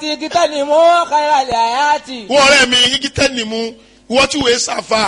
kíkẹ́ ni mo kára lè àyàtì. wọ́n ọ̀rẹ́ mi igi tẹ́ni mu wọ́n tí wòye sàfà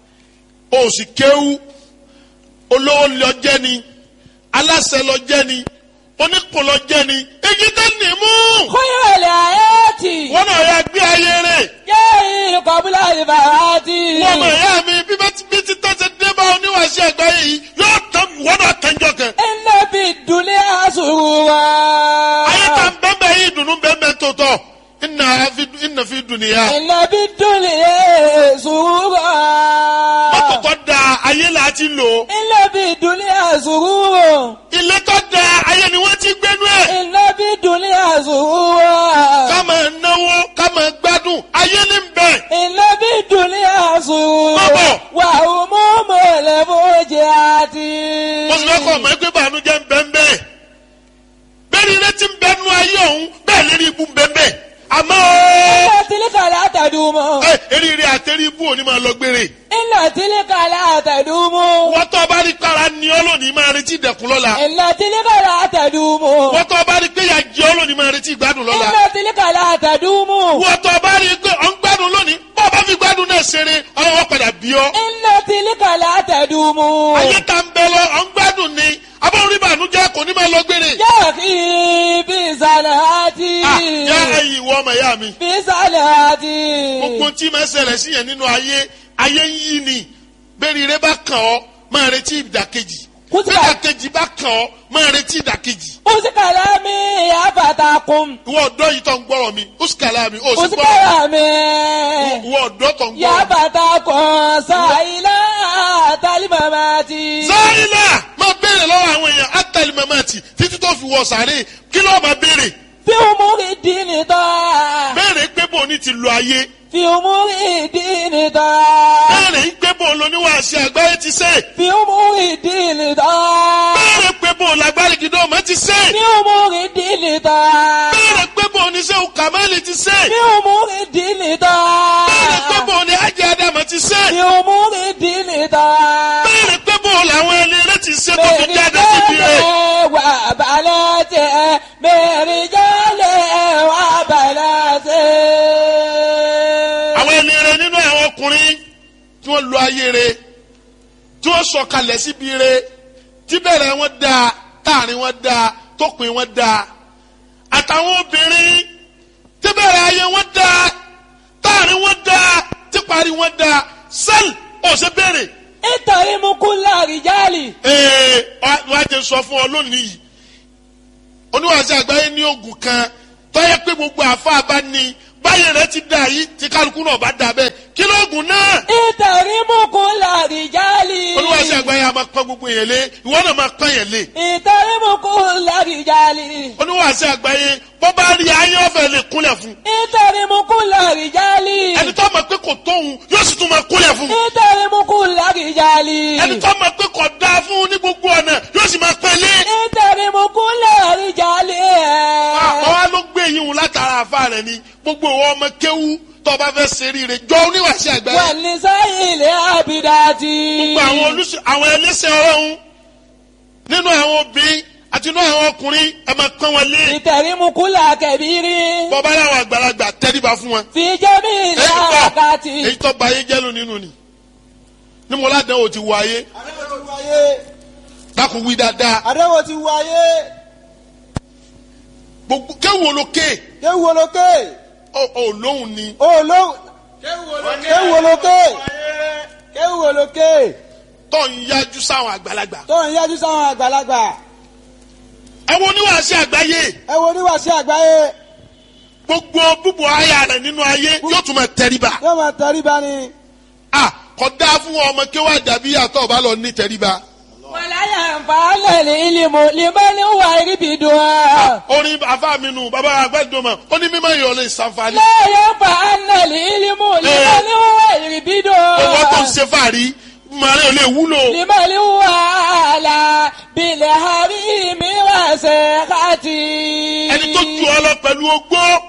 o sì kéwú olówó lọ jẹ́ ni aláṣẹ lọ jẹ́ ni oníkùn lọ jẹ́ ni igi tẹ́ni mu kára lè àyàtì. wọ́n náà yà gbé ayé rẹ̀ yéé kọ́bílà ìbàràtì. wọ́n mọ̀ ẹ̀yà mi bí bá ti bí ti tọ́ ṣe dé bá oníwàásí àgbáyé yìí yóò tán wọ́n náà tẹ́jọ́ kan iná bí dùnlé àṣùwà. ayé ta ń bẹ́ẹ̀ bẹ́ẹ̀ yìí dùnú bẹ́ẹ̀ bẹ́ẹ̀ tó tọ̀ ìnà fi- ìnà fi dùn nìyà iná bí dùnlé àṣùwà. mọ́tò tó da ayé là á ti lò iná bí dùnlé àṣùwà. ilé tó da ayé ni wọ́n ti gbénú ẹ̀. iná bí dùnlé àṣùwà. ká máa náwó ká máa gbádùn ayé ní bẹ̀. iná bí dùnlé àṣùwà. Bọ́bọ̀. wà ó mú mọ̀lẹ́ fojì àti. mo sì fẹ́ kọ́ ọmọ ẹgbẹ́ bànújẹ́ ń bẹ́ ń bẹ́ẹ̀. bẹ́ẹ̀ ni ilé ti ń bẹ́ nú ayé ọ̀hún bẹ́ẹ̀ lérí ibú ń bẹ́ ń bẹ́ẹ̀. àmọ́ iná tìlíkà látàdúmọ̀. ẹ eríire àtẹrí ibú òní máa lọ gbére. iná tìlíkà látàdúmọ̀. wọ́n tó bá rí kára ní ọ́ lónìí máa retí ìdẹ̀kùn lọ́la. iná tìlíkà látàdúmọ̀. wọ́n tó bá rí pé ìyà jẹ ọ́ lónìí máa retí ìgbádùn lọ́la. iná tìlíkà látàdúmọ̀. wọ́n tó bá rí pé ọ̀ ń gbádùn lónìí bọ́ ọ bá fi gbádùn náà ṣeré ọlọ́wọ́ padà bí ọ́. iná tìlíkà látàdúmọ̀. ayé ta ń bẹ lọ ọ̀ ń gbádùn ni abọ́n rí bànújẹ́ kò ní máa lọ gbére. yóò kí bí sàlàtì. Ah, yá ẹ̀yin ìwọ ọmọ ìyá mi. bí sàlàtì. gbogbo tí máa ṣẹlẹ̀ sí yẹn nínú ayé ayé ń yí ni bẹ́ẹ̀ni rẹ bá kàn ọ́ máa retí ìdàkejì Kútìbà. bẹ́ẹ̀ ìdàkejì bá kàn ọ́ máa retí ìdàkejì. usikala mi afatakun. ìwọ ọ̀dọ́ yìí tó ń gbọ́rọ̀ mi usikala mi ó sì gbọ́rọ̀ usikala mi ìwọ ọ̀dọ́ tó ń gbọ́rọ̀ mi. yafatakun sayila talimamati. sáyìnà máa béèrè lọ́wọ́ àwọn èèyàn átàlí mamati títí tó fi wọ sàárè kí ló máa béèrè fi umuri dini tọ́. béèrè pé bò ní ti lo ayé fi umuri dini tọ́. béèrè pé bò lóníwàásí àgbáyé ti sè fi umuri dini tọ́. béèrè pé bò lágbárí gidọ́ ọmọ ti sè fi umuri dini tọ́. béèrè pé bò oníṣẹ́ kàmáìlì ti sè fi umuri dini tọ́. béèrè pé bò ní ajé adama ti sè fi umuri dini tọ́. béèrè pé bò làwọn ẹni rẹ ti sè tó fi jáde síbi rẹ wà balẹ̀ tẹ̀ mẹ́rin jálẹ̀ wà balẹ̀ tẹ̀. àwọn ẹni rẹ nínú àwọn ọkùnrin tí wọ́n lo ayé rẹ tí wọ́n sọ̀kalẹ̀ síbi rẹ tí bẹ̀rẹ̀ wọn dáa táàrin wọn dáa tópin wọn dáa àtàwọn obìnrin tí bẹ̀rẹ̀ ayé wọn dáa táàrin wọn dáa tí parí wọn dáa sẹ́ẹ̀lì ọ̀sẹ̀ bẹ̀rẹ̀ nítorí mú kú láàrìjálì. ee wọ́n á jẹ sọ fún ọ lónìí yìí oníwàásù àgbáyé ní oògùn kan tọ́yẹ pé gbogbo àfa bá ní báyìí rẹ ti dà yìí tí kálukú náà bá dà bẹ́ẹ̀ kí lóògùn náà nítorí mú kú láàrìjálì. oníwàásù àgbáyé a máa pọ́n gbogbo yẹn lé ìwọ náà máa pọ́n yẹn lé nítorí mú kú láàrìjálì. oníwàásù àgbáyé bọ́ bá rí ayé ọ̀fẹ́ lè kúnlẹ̀ fún nítorí mú kú láàrìjálì. ẹni tó mọ̀ pé kò tóun yóò sì tún máa kúnlẹ̀ fún nítorí mú kú láàrìjálì. ẹni tó mọ̀ pé kò dáa fún ní gbogbo ọ̀nà yóò sì máa pẹ́ lé nítorí mú kú láàrìjálì. àwa ló gbé yín wò látara àfa rẹ ni gbogbo ìwọ ọmọ kéwú tó bá fẹ́ ṣe rí rẹ jọ oníwàásù àgbáyé wà ní sáyìnlẹ̀ àbídájì. gbogbo àwọn olùsọ àwọn ẹlẹ́sẹ̀ ọlọ́run nínú àwọn obìnrin àti nínú àwọn ọkùnrin ẹ máa pọ́n wọn lé nítorí mú kú làkẹ́bírí. bọ́bá láwọn àgbàlagbà tẹ́ríba fún wọn. fi jẹ́mi èyí tó làkàtì. èyí tó ba ayé jẹ́lu nínú ni ní mo ládàá o ti wọ ayé àdéhùn ti wáyé dákun wí dáadáa àdéhùn ti wáyé gbogbo kéwù olókè kéwù olókè ò lóhùn ni olóhùn kéwù olókè kéwù olókè tó ń yájú sáwọn àgbàlagbà. tó ń yájú sáwọn àgbàlagbà ẹ wo oníwàásí àgbáyé ẹ wo oníwàásí àgbáyé gbogbo búbu ayé rẹ nínú ayé yóò tún máa tẹríba. yóò máa tẹríba ni a kò dáa fún ọmọ kéwà dàbí àtọ̀ bá lọ ní tẹríba. wàláyà nfààlẹ̀ ní ìlímù limani wà ríbidùn á. orin afa mi nù bàbá àgbẹ̀dọ̀mọ̀ ó ní mímọ́ ìyọ̀ lè ṣàǹfààní. lẹ́yìn nfààlẹ̀ ní ìlímù limani wà ríbidùn owó tó ń á. ṣe fàárí màrí ò lè wúlò. limani wà là bilẹ̀ hàbí mi wà sẹ́kàtì. ẹni tó ju ọ lọ pẹ̀lú ogbó